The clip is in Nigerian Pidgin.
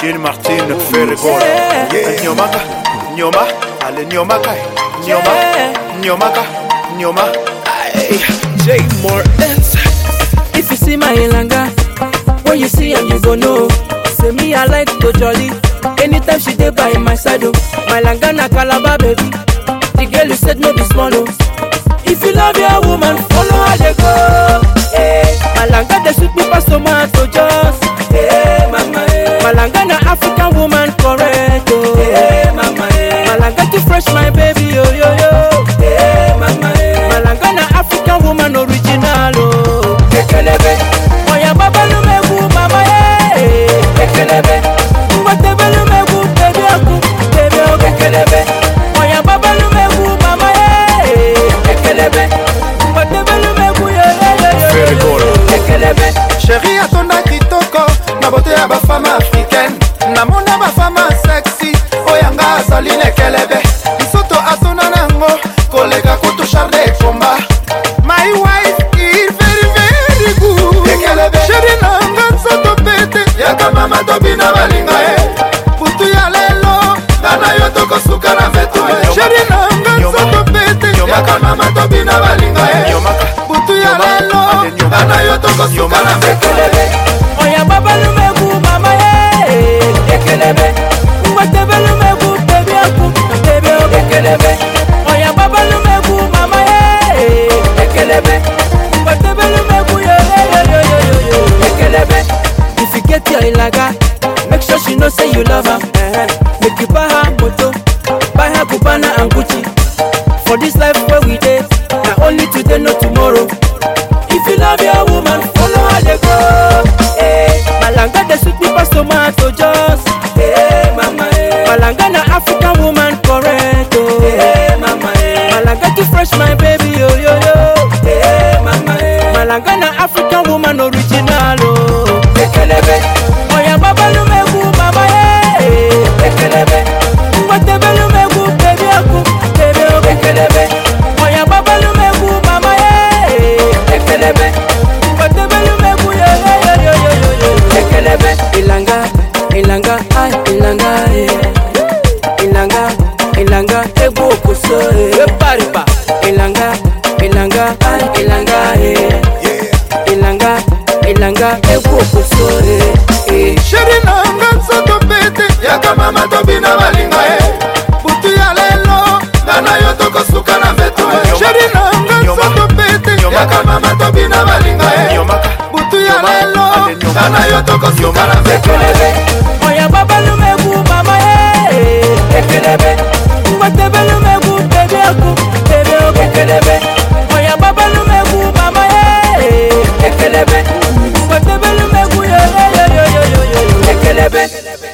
Jean Martin Ferregola Yeah. Nyomaka Nyoma Ale Nyomaka Nyoma Nyomaka Nyoma Ay, J Mortens If you see my ilanga, when you see am, you go know. Say me, I like to jolly. Anytime she dey by my side, oh. My langa na calabar baby. The girl you said no be small, oh. If you love your woman, follow her they go. Hey, my langa dey sweet me pass tomato just. Hey, mama, hey. My langa na African woman correct, oh. Hey, mama, hey. My langa too fresh, my baby, yo yo yo. Hey, mama, hey. My langa na African woman original, oh. Ekelebe, oya baba lumegu mama ye. Ekelebe, ngwate belumegu baby aku, baby aku. Ekelebe, oya baba lumegu mama ye. Ekelebe, ngwate belumegu yo yo yo yo. Ferregola. Ekelebe. sheri atonda kitoko na bote ya bafame africaine namona bafame sexy oyanga azali nekelebe lisoto atona nango koleka kutu charde ekomba my wife is very very good ekelebe sheri nanga nzoto pete yaka mama tobina balinga ye butu ya lelo ngana yo tokosuka na vetu ye sheri nanga nzoto pete yaka mama tobina balinga ye Nyomaka butu ya lelo ngana yo tokosuka na vetu Ekelebe, oya baba lumegu mama ye. Ekelebe, ngwate belumegu baby aku, baby aku. Ekelebe, oya baba lumegu mama ye. Ekelebe, ngwate belumegu yo yo yo yo yo yo yo. Ekelebe, if you get your ilaga, make sure she know say you love her. Eh, Make you buy her moto, buy her Cubana and Gucci. For this life where we dey, na only today no tomorrow. If you love your woman, follow her they go. Hey, Malanga dey sweet me pass tomato just. Hey, mama, hey. Malanga na African woman correct. Oh. Hey, mama, hey. Malanga too fresh, my baby, yo yo yo. Hey, mama, hey. Malanga na African woman original. Oh. Ekelebe, oya baba lumegu mama ye. Ekelebe, ngwate belumegu baby aku, baby aku. Ekelebe, oya baba lumegu mama ye. Ekelebe, ngwate belumegu yo yo yo yo yo yo yo. Ekelebe, ilanga, ilanga, ay ilanga eh. Ilanga, ilanga, egu okuso eh. Eparipa, ilanga, ilanga, ay ilanga eh. Ilanga, ilanga, egu okuso eh. eh. sheri nanga nzoto pete yaka mama tobina balinga ye butu ya lelo ngana yo tokosuka na vetu ye sheri nanga nzoto pete yaka mama tobina balinga ye Nyomaka butu ya lelo ngana yo tokosuka na vetu Ekelebe, oya baba lumegu mama ye. Ekelebe, ngwate belumegu baby aku, baby aku. Ekelebe, oya baba lumegu mama ye. Ekelebe, ngwate belumegu yo yo yo yo yo yo yo. Ekelebe.